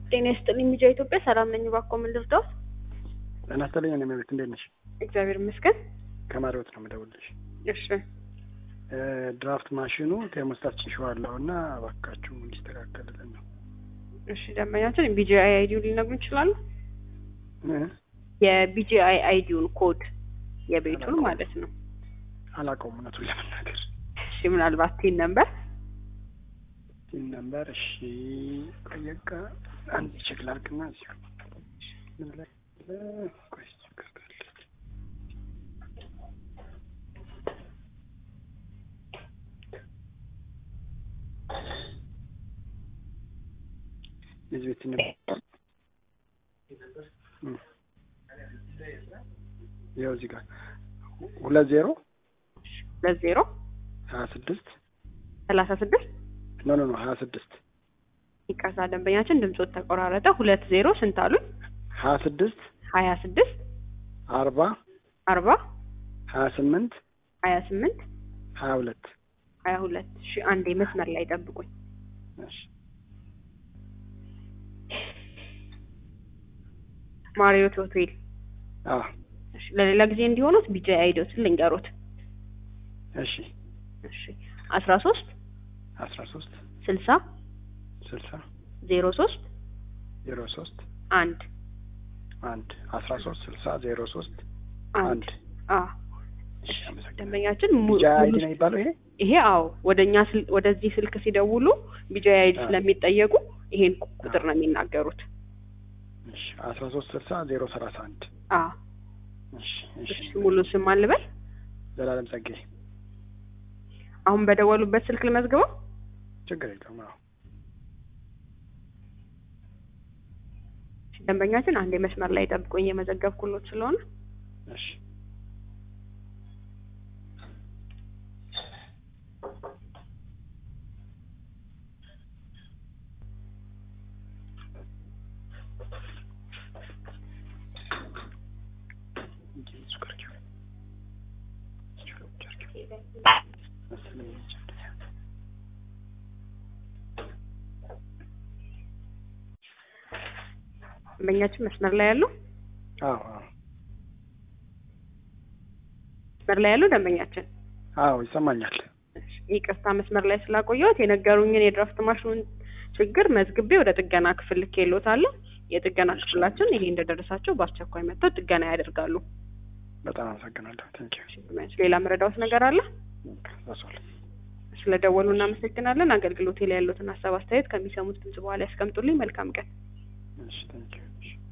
ጤና ይስጥልኝ ሚዲያ ኢትዮጵያ ሰላም ነኝ። እባክዎ ምን ልርዳዎት? ጤና ይስጥልኝ እኔ መቤት እንዴት ነሽ? እግዚአብሔር ይመስገን። ከማሪዎት ነው የምደውልልሽ። እሺ ድራፍት ማሽኑ ቴርሞስታት ጭሼዋለሁ እና እባካችሁ እንዲስተካከልልን ነው። እሺ ደንበኛችን ቢጂአይ አይዲውን ሊነግሩ ይችላሉ? የቢጂአይ አይዲውን ኮድ የቤቱን ማለት ነው። አላውቀውም እውነቱን ለመናገር እሺ ምናልባት ቲን ነምበር ቲን ነምበር እሺ ቆየቀ አንድ ቼክ ላድርግና እዚሁ ምን ላይ ቆይ ችግር ካለ የዚህ ቤት ቲን ነምበር ይኸው እዚህ ጋር ሁለት ዜሮ ሁለት ዜሮ ሀያ ስድስት ሰላሳ ስድስት ኖ ኖ ኖ ሀያ ስድስት ይቅርታ ደንበኛችን ድምፆት ተቆራረጠ። ሁለት ዜሮ ስንት አሉኝ? ሀያ ስድስት ሀያ ስድስት አርባ አርባ ሀያ ስምንት ሀያ ስምንት ሀያ ሁለት ሀያ ሁለት እሺ አንዴ መስመር ላይ ጠብቁኝ። እሺ ማሪዮት ሆቴል አዎ እሺ ለሌላ ጊዜ እንዲሆኑት ቢጂአይ አይዲዎትን ልንገሩት። እሺ እሺ አስራ ሶስት አስራ ሶስት ስልሳ ስልሳ ዜሮ ሶስት ዜሮ ሶስት አንድ አንድ አስራ ሶስት ስልሳ ዜሮ ሶስት አንድ አንድ አ እሺ አመሰግናለሁ። ደንበኛችን mu- ቢጂአይ አይዲ ሙሉ ነው የሚባለው ይሄ ይሄ አዎ ወደኛ ስል ወደዚህ ስልክ ሲደውሉ ቢጂአይ አይዲ አ። ስለሚጠየቁ ይሄን ቁጥር ነው የሚናገሩት። እሺ አስራ ሶስት ስልሳ ዜሮ ሰላሳ አንድ አ እሺ እሺ እሺ ሙሉ ስም አልበል ዘላለም ጸጋዬ አሁን በደወሉበት ስልክ ልመዝግበው። ችግር የለውም አዎ ደንበኛችን አንድ መስመር ላይ ጠብቆኝ የመዘገብኩሎት ስለሆነ እሺ ደንበኛችን መስመር ላይ ያሉ አዎ አዎ መስመር ላይ ያሉ ደንበኛችን አዎ ይሰማኛል። እሺ፣ ይቅርታ መስመር ላይ ስላቆየሁት የነገሩኝን የድራፍት ማሽኑን ችግር መዝግቤ ወደ ጥገና ክፍል ልኬልዎታለሁ። የጥገና ክፍላችን ይሄ እንደደረሳቸው በአስቸኳይ መጥተው ጥገና ያደርጋሉ። በጣም አመሰግናለሁ። ቴንኪው ሌላ መረዳዎት ነገር አለ? ዛሷል ስለደወሉ እናመሰግናለን። አገልግሎቴ ላይ ያሉትን ሀሳብ አስተያየት ከሚሰሙት ድምጽ በኋላ ያስቀምጡልኝ። መልካም ቀን። እሺ ቴንኪው